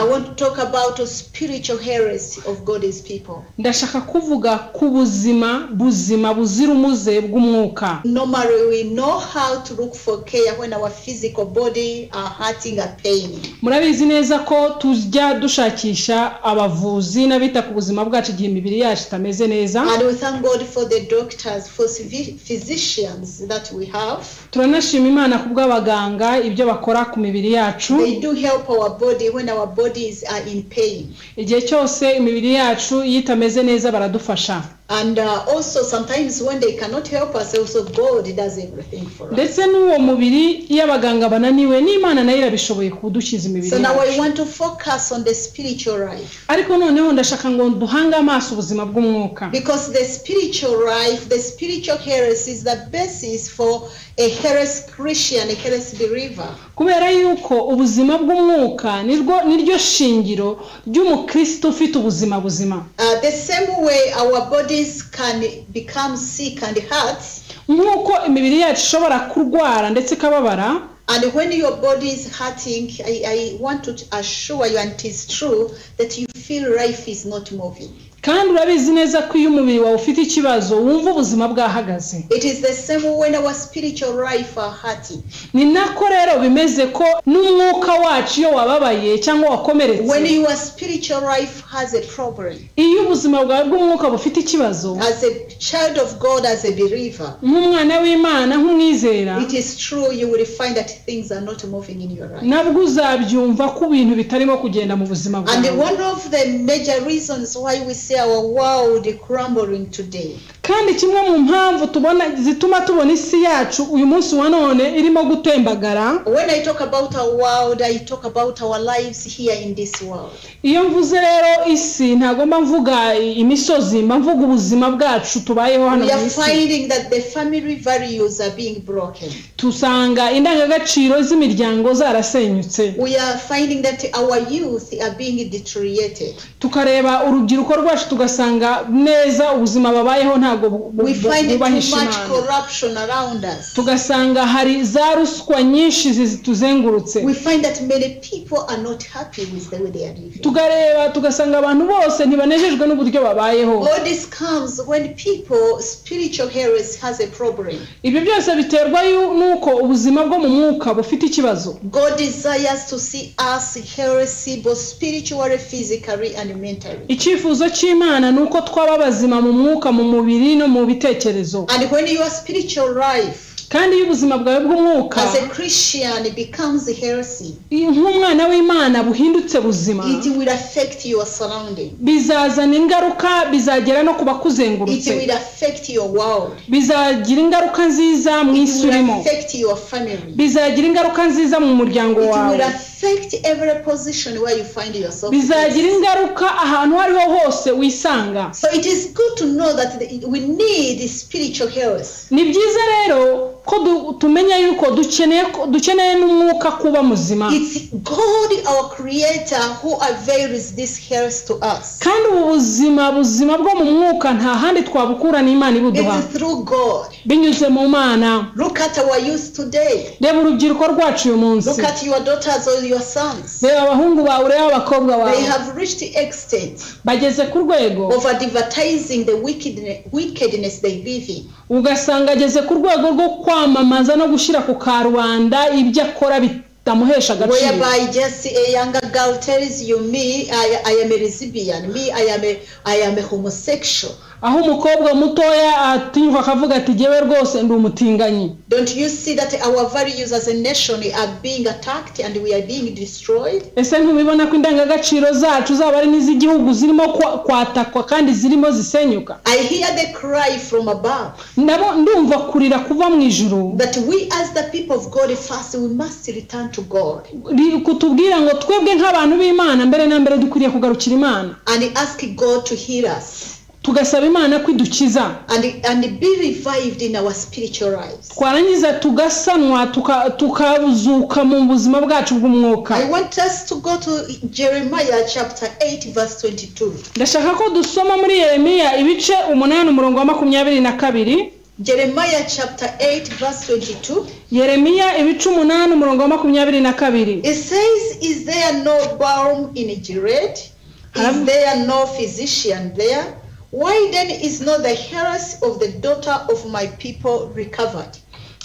want to talk about a spiritual heresy of God's people. ndashaka kuvuga ku buzima buzima buzira umuze bw'umwuka Normally, we know how to look for care when our physical body are hurting or pain. murabizi neza ko tujya dushakisha abavuzi n'abita ku buzima bwacu igihe imibiri yacu itameze neza And we thank God for the doctors, for physi- physicians that we have. turanashima imana ku bw'abaganga ibyo bakora ku mibiri yacu They do help our body when our bodies are in pain. igihe cyose imibiri yacu iyo itameze neza baradufasha And uh, also, sometimes when they cannot help us, also God does everything for us. ndetse n'uwo mubiri iyo abaganga bananiwe n'imana nayo irabishoboye kudukiza imibiri So now I yacu want to focus on the spiritual life ariko noneho ndashaka ngo duhange amaso ubuzima bw'umwuka because the spiritual life, the spiritual heresy is the basis for a heresy Christian, a heresy believer. kubera yuko ubuzima bw'umwuka nirwo niryo shingiro ry'umukristo ufite ubuzima buzima Uh, the same way our bodies can become sick and hurt, nk'uko imibiri yacu ishobora kurwara ndetse ikababara and when your body is hurting, I, I want to assure you, and it is true, that you feel life is not moving. kandi urabizi neza ko iyo umubiri wawe ufite ikibazo wumva ubuzima bwahagaze It is the same when our spiritual life are hurting. ni nako rero bimeze ko n'umwuka wacu iyo wababaye cyangwa When wakomeretse your spiritual life has a problem, iyo ubuzima bwawe bw'umwuka bufite ikibazo as a child of God, as a believer, nk'umwana w'imana nk'umwizera it is true you will find that things are not moving in your life. nabwo uzabyumva ko ibintu bitarimo kugenda mu buzima And bwawe one of the major reasons why we see our world crumbling today kandi kimwe mu mpamvu tubona zituma tubona isi yacu uyu munsi wa none irimo gutembagara When I talk about our world, I talk about our lives here in this world. iyo mvuze rero isi ntagomba mvuga imisozi mba mvuga ubuzima bwacu tubayeho hano We mu are isi finding that the family values are being broken. dusanga indangagaciro z'imiryango zarasenyutse We are finding that our youth are being deteriorated. tukareba urubyiruko rwacu tugasanga neza ubuzima babayeho ntabwo bu- bu- We find too much bubahisha imana corruption around us. tugasanga hari za ruswa nyinshi zituzengurutse We find that many people are not happy with the way they are living. tukareba tugasanga abantu bose ntibanejejwe n'uburyo babayeho All this comes when people spiritual heresy has a problem. ibyo byose biterwa yu- n'uko ubuzima bwo mu mwuka bufite ikibazo God desires to see us heresy both spiritually, physically, and mentally. icyifuzo cy'imana ni uko twaba bazima mu mwuka mu mubiri no mu bitekerezo And when your spiritual life kandi iyo ubuzima bwawe bw'umwuka as a Christian becomes heresy, nk'umwana w'imana buhindutse buzima it will affect your surrounding. bizazana ingaruka bizagera no ku It bakuzengurutse will affect your world. bizagira ingaruka nziza mu isi It will urimo affect your family. bizagira ingaruka nziza mu muryango It will wawe affect every position where you find yourself. bizagira ingaruka ahantu aho ariho hose wisanga So it is good to know that the- we need spiritual health. ni byiza rero ko du- tumenya yuko dukeneye ko- dukeneye n'umwuka kuba muzima It's God, our Creator, who avails this health to us. kandi ubu buzima buzima bwo mu mwuka nta handi twabukura n'imana ibuduha It's through God. binyuze mu mana Look at our youth today. reba urubyiruko rwacu uyu munsi Look at your daughters or your sons. reba abahungu bawe urebe abakobwa bawe They have reached the extent bageze ku rwego of advertising the wickedne- wickedness they live in. ugasanga ageze ku rwego rwo kwamamaza no gushyira ku karubanda ibyo akora bitamuhesha agaciro Whereby just a younger girl tells you, me, I, I am a lesbian, me, I am a, I am a homosexual. aho umukobwa mutoya atinyuka akavuga ati jyewe rwose ndi umutinganyi Don't you see that our values as a nation are being attacked and we are being destroyed? ese ntubibona ko indangagaciro zacu zaba ari n'iz'igihugu zirimo kwa- kwatakwa kandi zirimo zisenyuka I hear the cry from above ndabo ndumva kurira kuva mu ijuru that we as the people of God first, we must return to God ri- kutubwira ngo twebwe nk'abantu b'imana mbere na mbere dukwiriye kugarukira imana and ask God to heal us tugasaba imana ko idukiza and, and be revived in our spiritual lives. twarangiza tugasanwa tuka- tukazuka mu buzima bwacu bw'umwuka I want us to go to Jeremiah chapter 8, verse 22. ndashaka ko dusoma muri yeremiya ibice umunani umurongo wa makumyabiri na kabiri Jeremiah chapter 8, verse 22, yeremiya ibice umunani umurongo wa makumyabiri na kabiri it says, Is there no balm in Gilead? Is Harav- there no physician there? Why then is not the heiress of the daughter of my people recovered?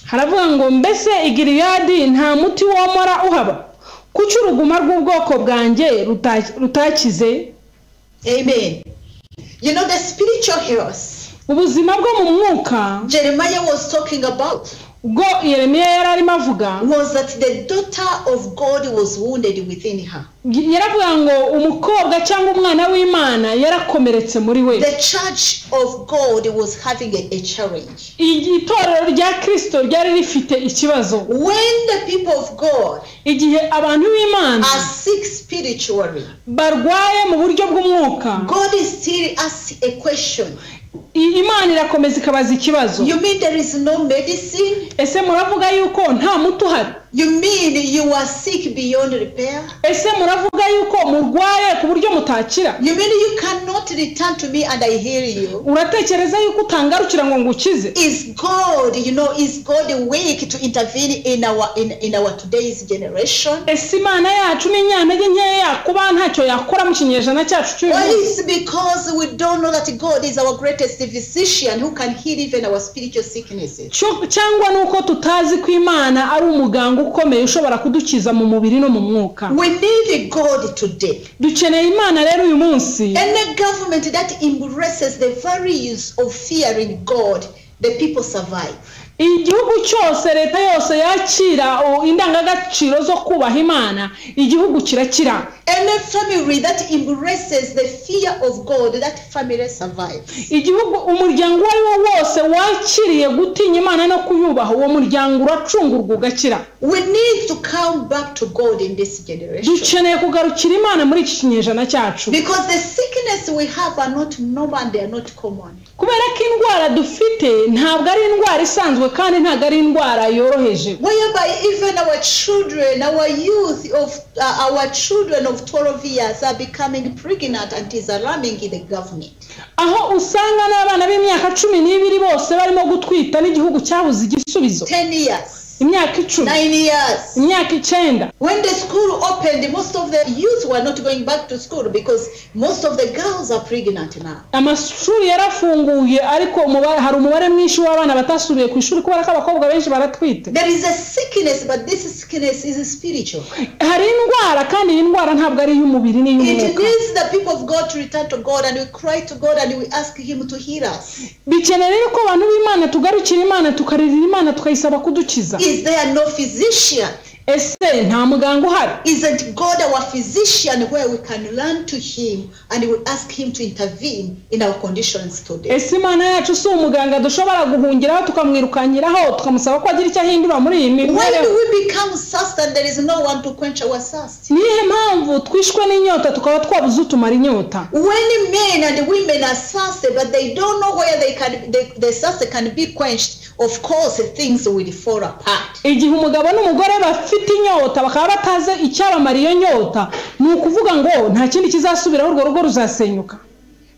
haravuga ngo mbese igiliyadi nta muti womora uhaba kuki uruguma rw'ubwoko bwanjye ruta- rutakize Amen. You know, the spiritual heiress ubuzima bwo mu mwuka Jeremiah was talking about ubwo yeremiya yari arimo avuga was that the daughter of God was wounded within her. yaravuga ngo umukobwa cyangwa umwana w'imana yarakomeretse muri we The church of God was having a, a challenge. Igi- itorero rya kirisito ryari rifite ikibazo When the people of God igihe abantu b'imana are sick spiritually, barwaye mu buryo bw'umwuka God is still asks a question. i- imana irakomeza ikabaza ikibazo You mean there is no medicine? ese muravuga yuko nta muti uhari You mean you are sick beyond repair? ese muravuga yuko murwaye ku buryo mutakira You mean you cannot return to me and I heal you? uratekereza yuko utangarukira ngo ngukize Is God, you know, is God weak to intervene in our in, in our today's generation? ese imana yacu n'inyantege nkeya kuba ntacyo yakora mu kinyejana cyacu cy'uyu Well, munsi it's because we don't know that God is our greatest physician who can heal even our spiritual sicknesses. Cyo- cyangwa ni uko tutazi ko imana ari umuganga ukomeye ushobora kudukiza mu mubiri no mu mwuka We need God today. dukeneye imana rero uyu munsi Any government that embraces the values of fearing God, the people survive. igihugu cyose leta yose yakira o, indangagaciro zo kubaha imana igihugu kirakira Any family that embraces the fear of God, that family survives. igihugu umuryango uwo ari wo wose wakiriye gutinya imana no kuyubaha uwo muryango uracungurwa ugakira We need to come back to God in this generation. dukeneye kugarukira imana muri iki kinyejana cyacu Because the sickness we have are not normal and they are not common. kubera ko indwara dufite ntabwo ari indwara isanzwe kandi ntabwo ari indwara yoroheje whereby even our children, our youth of uh, our children of 12 years are becoming pregnant and is alarming the government. aho usanga n'abana b'imyaka cumi n'ibiri bose barimo gutwita n'igihugu cyabuze igisubizo 10 years, imyaka icumi 9 years. imyaka icyenda When the school opened, most of the youth were not going back to school because most of the girls are pregnant now. amashuri yarafunguye ariko umubare- hari umubare mwinshi w'abana batasubiye ku ishuri kubera ko abakobwa benshi baratwite There is a sickness, but this sickness is spiritual. hari indwara kandi iyi ndwara ntabwo ari iy'umubiri It n'iy'umwuka needs the people of God to return to God and we cry to God and we ask Him to heal us. bikeneye rero ko abantu b'imana tugarukira imana tukaririra imana tukayisaba kudukiza Is there no physician? ese nta muganga uhari Isn't God our physician where we can learn to Him and we ask Him to intervene in our conditions today? ese imana yacu si umuganga dushobora guhungiraho tukamwirukanyiraho tukamusaba ko agira icyo ahindura muri iyi When mibereho do we become thirst and there is no one to quench our thirst? niyihe mpamvu twishwe n'inyota tukaba twabuze utumara inyota When men and women are thirsty but they don't know where they can they, the thirst can be quenched, of course things will fall apart. igihe umugabo n'umugore bafite inyota bakaba batazi icyabamara iyo nyota ni ukuvuga ngo nta kindi kizasubiraho urwo rugo ruzasenyuka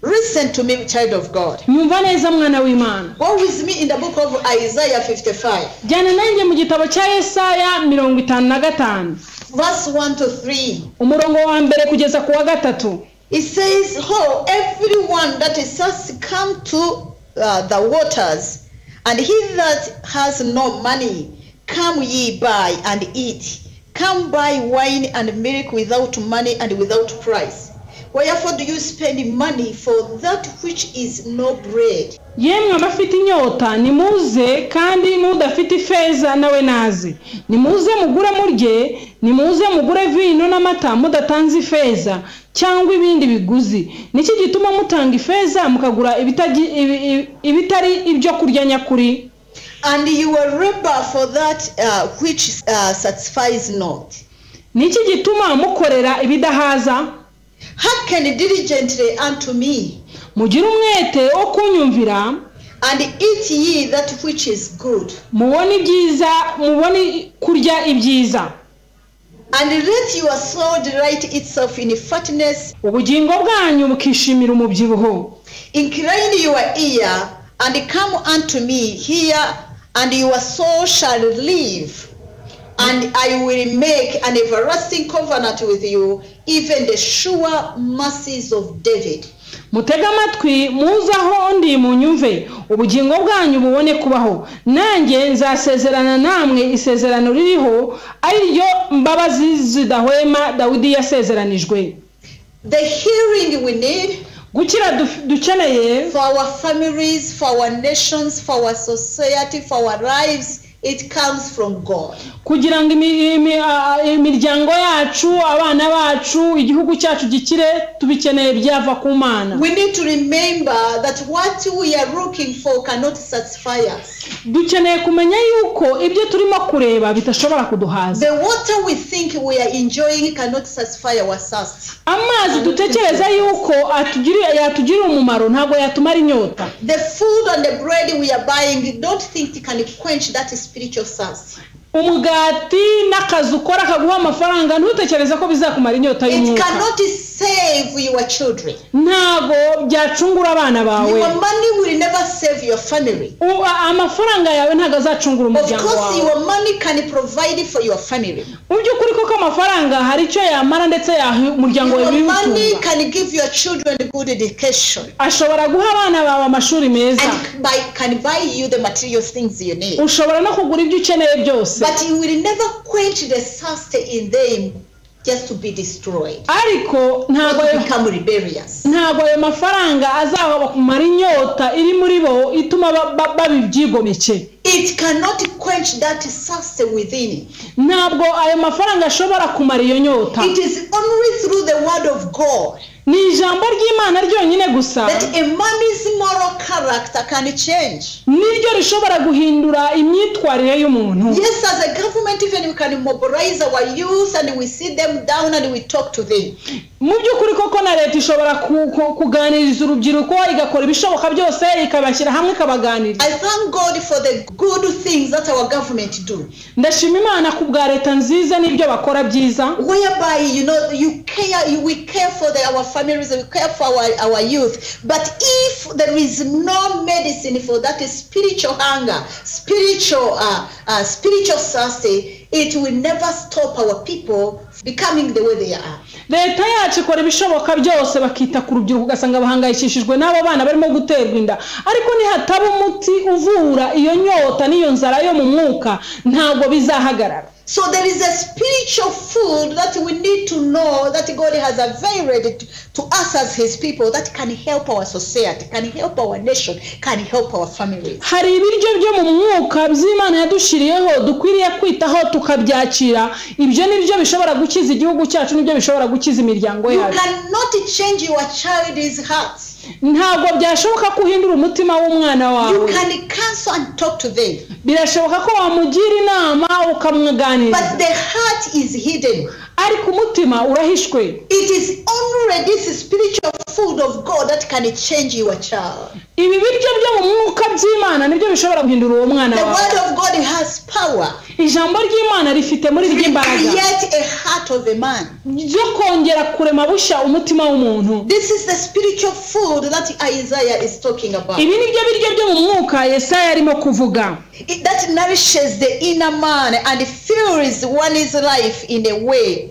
Listen to me, child of God. nyumva neza mwana w'imana Go with me in the book of Isaiah 55, jyana nanjye mu gitabo cya yesaya mirongo itanu na gatanu verse 1 to 3. umurongo wa mbere kugeza ku wa gatatu It says, Ho, everyone that is thirst come to uh, the waters, and he that has no money, come ye buy and eat. Come buy wine and milk without money and without price. Wherefore do you spend money for that which is no bread, yemwe abafite inyota nimuze kandi n'udafite ifeza nawe naze nimuze mugure murye nimuze mugure vino n'amata mudatanze ifeza cyangwa ibindi biguzi niki gituma mutanga ifeza mukagura ibitaji- ibi- ibi- ibitari ibyo kurya nyakuri and you will labor for that uh, which uh, satisfies not? niki gituma mukorera ibidahaza Hearken diligently unto me, mugire umwete wo kunyumvira and eat ye that which is good. mubone ibyiza mubone kurya ibyiza And let your soul delight itself in fatness, ubugingo bwanyu bukishimira umubyibuho incline your ear and come unto me here, and your soul shall live. And I will make an everlasting covenant with you, even the sure mercies of David. mutege amatwi muze aho ndi munyumve ubugingo bwanyu bubone kubaho nanjye nzasezerana namwe isezerano ririho ari ryo mbabazi zidahwema dawidi yasezeranijwe The healing we need gukira duf- dukeneye for our families, for our nations, for our society, for our lives, it comes from God. kugira ngo imi- imi- a- imiryango yacu abana bacu igihugu cyacu gikire tubikeneye byava ku mana We need to remember that what we are looking for cannot satisfy us. dukeneye kumenya yuko ibyo turimo kureba bitashobora kuduhaza The water we think we are enjoying cannot satisfy our thirst. amazi dutekereza yuko atugiri- yatugirira umumaro ntabwo yatumara inyota The food and the bread we are buying don't think it can quench that spiritual thirst. umugati n'akazi ukora kaguha amafaranga ntutekereze ko bizakumara inyota It y'umwuka cannot save your children. ntabwo byacungura abana bawe Your money will never save your family. U- a- amafaranga yawe ntabwo azacungura Of umuryango course, wawe your money can provide for your family. mu by'ukuri koko amafaranga hari icyo yamara ndetse yaha umuryango wawe Your money ibiwutunga can give your children good education ashobora guha abana bawe amashuri meza and buy, can buy you the material things you need. ushobora no kugura ibyo ukeneye byose But you will never quench the thirst in them just to be destroyed ariko or ntabwo to become rebellious. ntabwo ayo mafaranga azabakumara inyota iri muri bo ituma ba- ba- babibyigomeke It cannot quench that thirst within. ntabwo ayo mafaranga ashobora kumara iyo nyota It is only through the word of God ni ijambo ry'imana ryonyine gusa that a man's moral character can change. niryo rishobora guhindura imyitwarire y'umuntu Yes, as a government, even we can mobilize our youth and we sit them down and we talk to them. mu by'ukuri koko na leta ishobora ku- ku- kuganiriza urubyiruko igakora ibishoboka byose ikabashyira hamwe ikabaganiriza I thank God for the good things that our government do, ndashima imana ku bwa leta nziza n'ibyo bakora byiza whereby you know you care, you, we care for the, our families, we care for our, our youth. But if there is no medicine for that spiritual hunger, spiritual, uh, uh, spiritual thirst, it will never stop our people becoming the way they are. leta yacu ikora ibishoboka byose bakita ku rubyiruko ugasanga bahangayikishijwe n'abo bana barimo guterwa inda ariko nihataba umuti uvura iyo nyota n'iyo nzara yo mu mwuka ntabwo bizahagarara So there is a spiritual food that we need to know that God has availed to us as His people that can help our society, can help our nation, can help our families. hari ibiryo byo mu mwuka by'imana yadushiriyeho dukwiriye kwitaho tukabyakira ibyo nibyo bishobora gukiza igihugu cyacu nibyo bishobora gukiza imiryango You yacu cannot change your child's heart. ntabwo byashoboka ko uhindura umutima w'umwana You wawe can counsel and talk to them, birashoboka ko wamugira inama but ukamwaganiriza the heart is hidden. ariko umutima urahishwe It is only this spiritual food of God that can change your child. ibi biryo byo mu mwuka by'imana nibyo bishobora guhindura uwo mwana The wawe word of God has power ijambo ry'imana rifite muri to ry'imbaraga create a heart of a man. ryo kongera kurema bushya umutima w'umuntu This is the spiritual food that Isaiah is talking about. ibi ni byo biryo byo mu mwuka yesaya arimo kuvuga It- that nourishes the inner man and fills one's life in a way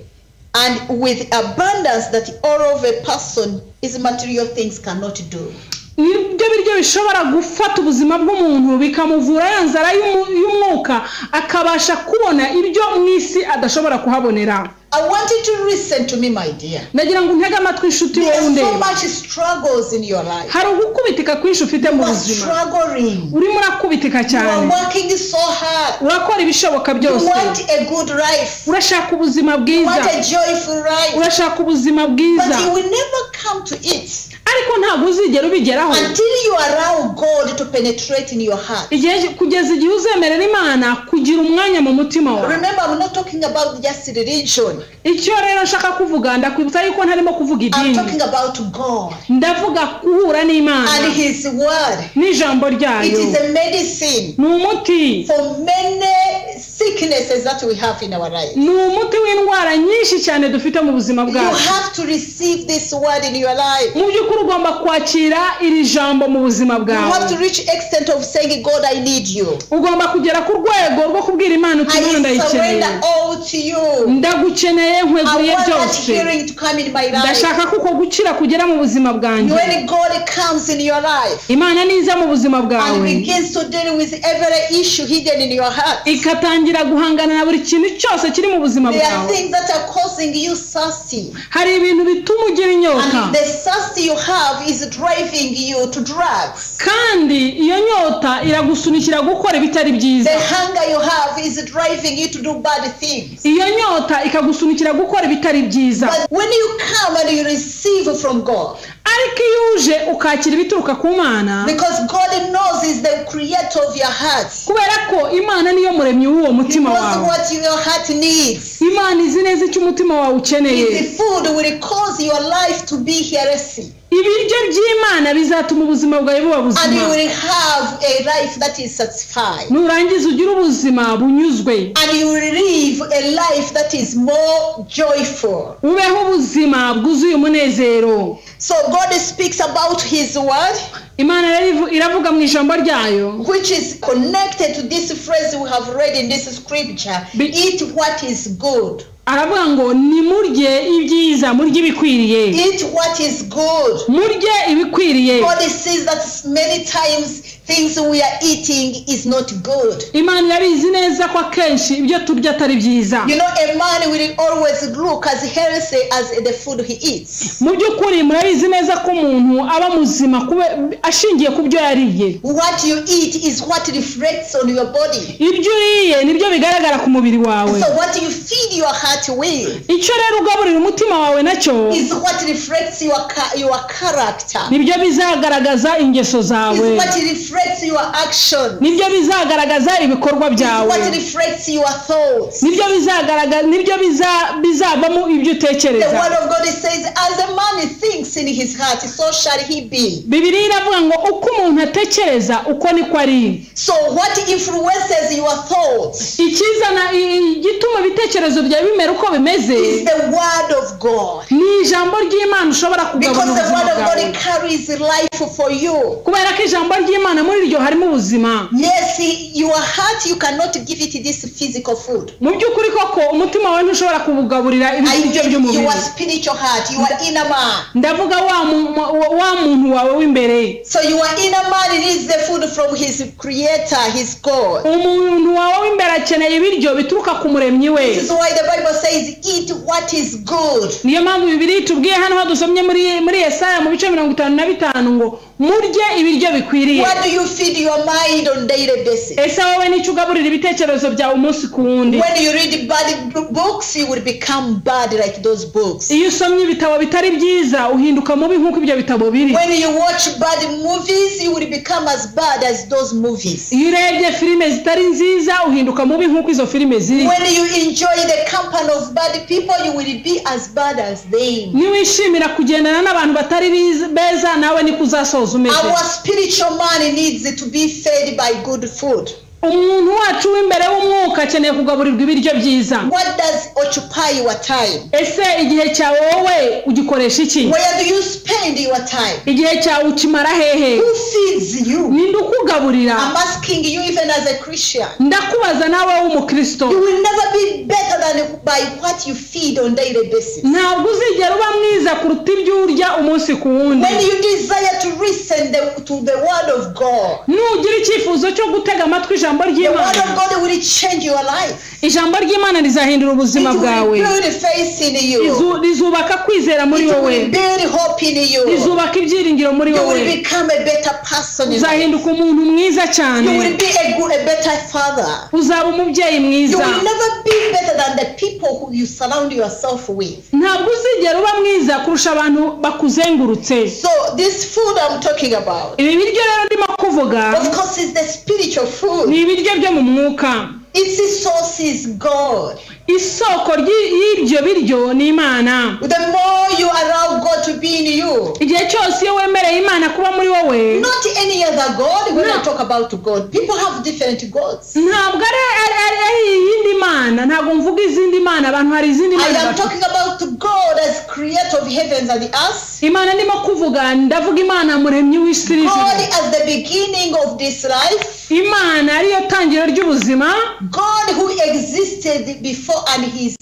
and with abundance that all of a person his material things cannot do. ni byo biryo bishobora gufata ubuzima bw'umuntu bikamuvura ya nzara y'umu- y'umwuka akabasha kubona ibyo mu isi adashobora kuhabonera I want you to listen to me, my dear. ndagira ngo untege amatwi inshuti There wowe are so undeba much struggles in your life. hari ugukubitika kwinshi ufite mu You are buzima struggling. urimo urakubitika You cyane are working so hard. urakora ibishoboka You byose want a good life. urashaka ubuzima You bwiza want a joyful life. urashaka ubuzima But bwiza you will never come to it. ariko ntabwo uzigera ubigeraho until you allow God to penetrate in your heart. Igihe- kugeza igihe uzemerera imana kugira umwanya mu mutima wawe Remember, I'm not talking about just religion. icyo rero nshaka kuvuga ndakwibutsa yuko ntarimo kuvuga I'm idini talking about God ndavuga guhura n'imana and His Word. n'ijambo It ryayo is a medicine ni umuti for many sicknesses that we have in our life. ni umuti w'indwara nyinshi cyane dufite mu buzima You bwacu have to receive this word in your life. mu by'ukuri ugomba kwakira iri jambo mu buzima You have bwawe to reach extent of saying, God, I need you. ugomba kugera ku rwego rwo kubwira imana uti I imana ndayikeneye surrender all to you. ndagukeneye I nkweguriye want that byose healing to come in my life. ndashaka ko uko gukira kugera mu buzima bwanjye When God comes in your life imana niza mu buzima and bwawe begins to deal with every issue hidden in your heart, there ikatangira guhangana na buri kintu cyose kiri mu buzima are bwawe things that are causing you thirsty. hari ibintu bituma ugira inyota And the thirst you have is driving you to drugs. kandi iyo nyota iragusunikira gukora ibitari byiza The hunger you have is driving you to do bad things. iyo nyota ikagusunikira gukora ibitari byiza But when you come and you receive from God, ariko iyo uje ukakira ibituruka ku mana because God knows is the creator of your heart. He kubera ko imana niyo muremyi w'uwo mutima knows wawe what your heart needs. imana izi neza icyo umutima wawe ukeneye The food will cause your life to be heresy. ibiryo by'imana bizatuma ubuzima bwawe buba And you buzima will have a life that is satisfied. nurangiza ugire ubuzima bunyuzwe And you will live a life that is more joyful. ubeho ubuzima bwuzuye umunezero So God speaks about His word. imana rero ivu- iravuga mu ijambo ryayo which is connected to this phrase we have read in this scripture Be- eat what is good aravuga ngo nimurye ibyiza murye ibikwiriye eat what is good murye ibikwiriye god sees that many times things we are eating is not good imana irabizi neza ko akenshi ibyo turya atari byiza you know a man will always look as healthy as the food he eats mu by'ukuri murabizi neza ko umuntu aba muzima kube- ashingiye ku byo yariye what you eat is what reflects on your body ibyo uriye nibyo bigaragara ku mubiri wawe so what you feed your heart with icyo rero ugaburira umutima wawe nacyo is what reflects your cha- your character nibyo bizagaragaza ingeso zawe is what reflects your action nibyo bizagaragaza ibikorwa byawe what reflects your thoughts. nibyo bizagaragaza nibyo biza- bizavamo ibyo The utekereza word of God says, as a man thinks in his heart, so shall he be. bibiri iravuga ngo uko umuntu atekereza uko niko ari So what influences your thoughts ikizana i- i- igituma ibitekerezo byawe bimera uko bimeze is the word of God. ni ijambo ry'imana ushobora kugabana Because the ubuzima word of bwawe God carries life for you. kubera ko ijambo ry'imana muri ryo harimo ubuzima Yes, your heart, you cannot give it this physical food. mu by'ukuri koko umutima wawe ntushobora kuwugaburira I ibiryo give by'umubiri your spiritual heart, your inner man. ndavuga wa mu- wa- wa muntu wawe w'imbere So your inner man needs the food from his creator, his God. umuntu wawe w'imbere akeneye ibiryo bituruka ku muremyi we This is why the Bible says, eat what is good. niyo mpamvu bibiri tubwiye hano aho dusomye muri muri yesaya mu bice mirongo itanu na bitanu ngo murye ibiryo bikwiriye What do you feed your mind on daily basis? ese wowe nicyo ugaburira ibitekerezo byawe umunsi ku wundi When you read bad b- books, you will become bad like those books. iyo usomye ibitabo bitari byiza uhinduka mubi nk'uko ibyo bitabo biri When you watch bad movies, you will become as bad as those movies. iyo urebye filime zitari nziza uhinduka mubi nk'uko izo filime ziri When you enjoy the company of bad people, you will be as bad as them. niwishimira kugendana n'abantu batari biz- beza nawe niko uzasoza umeze Our spiritual man needs to be fed by good food. umuntu wacu w'imbere w'umwuka akeneye kugaburirwa ibiryo byiza What does occupy your time? ese igihe cyawe wowe ugikoresha iki Where do you spend your time? igihe cyawe ukimara hehe Who feeds you? ninde ukugaburira I'm asking you, even as a Christian. ndakubaza nawe w'umukristo You will never be better than by what you feed on daily basis. ntabwo uzigera uba mwiza kuruta ibyo urya umunsi ku wundi When you desire to listen the, to the word of God, nugira icyifuzo cyo gutega amatwi ijambo the word ry'imana of God will change your life. ijambo ry'imana rizahindura It ubuzima will bwawe build faith in you. Rizu- rizubaka kwizera muri It wowe will build hope in you. rizubaka ibyiringiro muri You wowe will become a better person. in life. uzahinduka umuntu mwiza cyane You will be a good, a better father. uzaba umubyeyi You mwiza will never be better than the people who you surround yourself with. ntabwo uzigera uba mwiza kurusha abantu bakuzengurutse So this food I'm talking about, ibi biryo rero ndimo kuvuga of course, is the spiritual ni food. ibiryo byo mu mwuka Its source is God. isoko ry'i- y'ibyo biryo ni imana The more you allow God to be in you, igihe cyose iyo wemereye imana kuba muri wowe not any other God. When I No. talk about God, people have different gods. ntabwo ari ari- ari ari iyindi mana ntabwo mvuga izindi mana abantu hari izindi I mana am bafite. talking about God as creator of heavens and the earth. imana ndimo kuvuga ndavuga imana muremyi w'isi n'ijuru. God as the beginning of this life. imana ariyo tangiro ry'ubuzima God who existed before and He is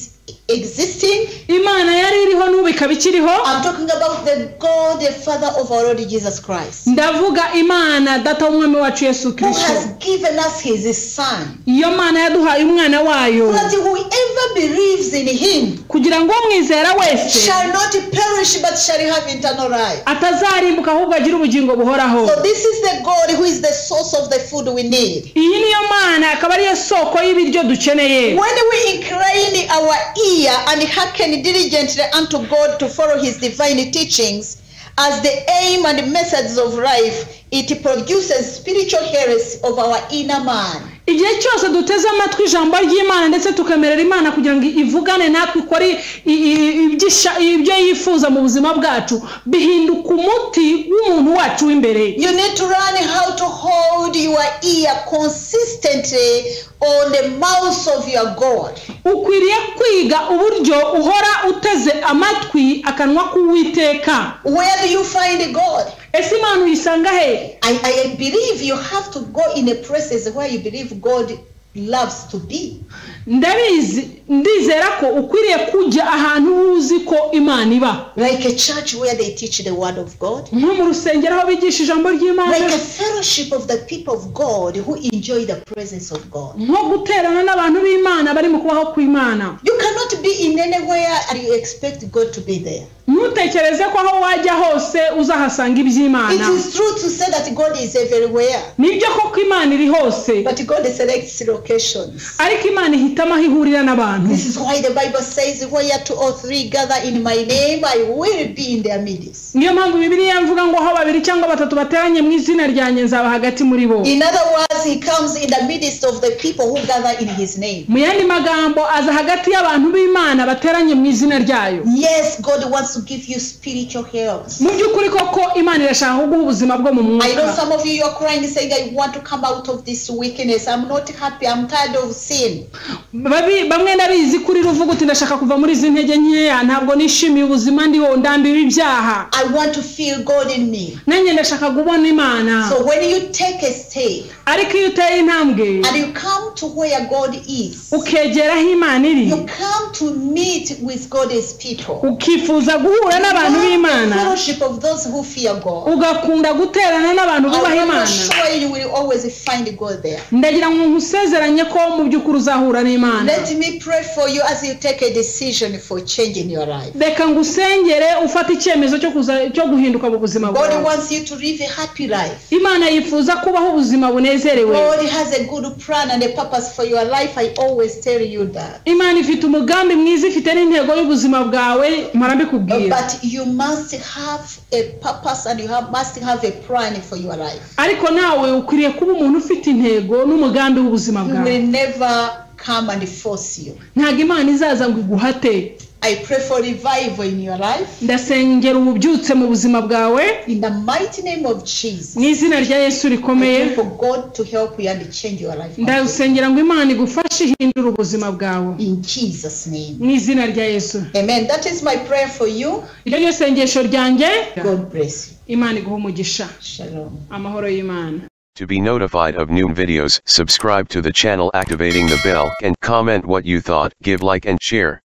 existing. imana yari iriho n'ubu ikaba ikiriho I'm talking about the God, the Father of our Lord Jesus Christ, ndavuga imana data w'umwami wacu yesu who kirisito has given us His Son. iyo mana yaduhaye umwana wayo So that whoever believes in Him kugira ngo umwizera wese shall not perish but shall have eternal life. atazarimbuka ahubwo agire ubugingo buhoraho So this is the God who is the source of the food we need. iyi niyo mana akaba ariyo soko y'ibiryo dukeneye When we incline our ear and hearken diligently unto God to follow His divine teachings as the aim and methods of life, it produces spiritual health of our inner man. igihe cyose duteze amatwi ijambo ry'imana ndetse tukemerera imana kugira ngo ivugane natwe ikore i- i- ibyisha- ibyo yifuza mu buzima bwacu bihinduka umuti w'umuntu wacu w'imbere You need to learn how to hold your ear consistently on the mouth of your God. ukwiriye kwiga uburyo uhora uteze amatwi akanwa k'uwiteka Where do you find God? ese imana uyisanga he I, I believe you have to go in a places where you believe God loves to be. ndabizi ndizera ko ukwiriye kujya ahantu uzi ko imana iba Like a church where they teach the word of God. nko mu rusengero aho bigisha ijambo ry'imana Like a fellowship of the people of God who enjoy the presence of God. nko guterana n'abantu b'imana bari mu kubaho kw'imana You cannot be in anywhere and you expect God to be there. ntutekereze ko aho wajya hose uzahasanga It iby'imana is true to say that God is everywhere, nibyo koko imana iri hose but God selects locations. ariko imana ihitamo aho ihurira n'abantu This is why the Bible says, Where two or three gather in my name, I will be in their midst. niyo mpamvu bibiliya mvuga ngo aho babiri cyangwa batatu bateranye mu izina ryanjye nzaba hagati muri bo In other words, He comes in the midst of the people who gather in His name. mu yandi magambo aza hagati y'abantu b'imana bateranye mu izina ryayo Yes, God wants to give you spiritual health. mu by'ukuri koko imana irashaka kuguha ubuzima bwo mu I know mwuka some of you you are crying saying I want to come out of this weakness. I'm not happy. I'm tired of sin. Babi- bamwe ndabizi kuri ruvuga uti ndashaka kuva muri izi ntege nkeya ntabwo nishimiye ubuzima ndiho ndambiwe ibyaha I want to feel God in me. nanjye ndashaka kubona imana So when you take a step ariko iyo uteye intambwe and you come to where God is, ukegera aho imana iri you come to meet with God's people. ukifuza guhura n'abantu Love the b'imana fellowship of those who fear God. ugakunda guterana n'abantu bubaha I'm imana sure you will always find God there. ndagira ngo nkusezeranye ko mu by'ukuri uzahura n'imana Let me pray for you as you take a decision for change in your life. reka ngusengere ufate icyemezo cyo kuza- cyo guhinduka mu buzima God bwawe wants you to live a happy life. imana yifuza kubaho ubuzima bunezerewe God has a good plan and a purpose for your life. I always tell you that. imana ifite umugambi mwiza ifite n'intego y'ubuzima bwawe mpora mbikubwira But you must have a purpose and you have, must have a plan for your life. ariko nawe ukwiriye kuba umuntu ufite intego n'umugambi w'ubuzima He bwawe will never come and force you. ntabwo imana izaza ngo iguhate I pray for revival in your life. ndasengera ububyutse mu buzima bwawe In the mighty name of Jesus. mu izina rya yesu rikomeye I pray for God to help you and change your life. ndasengera ngo imana igufashe ihindure ubuzima bwawe In Jesus' name. mu izina rya yesu Amen. That is my prayer for you. iryo ryo sengesho ryanjye God bless you. imana iguha umugisha Shalom. amahoro y'imana To be notified of new videos, subscribe to the channel activating the bell and comment what you thought, give like and share.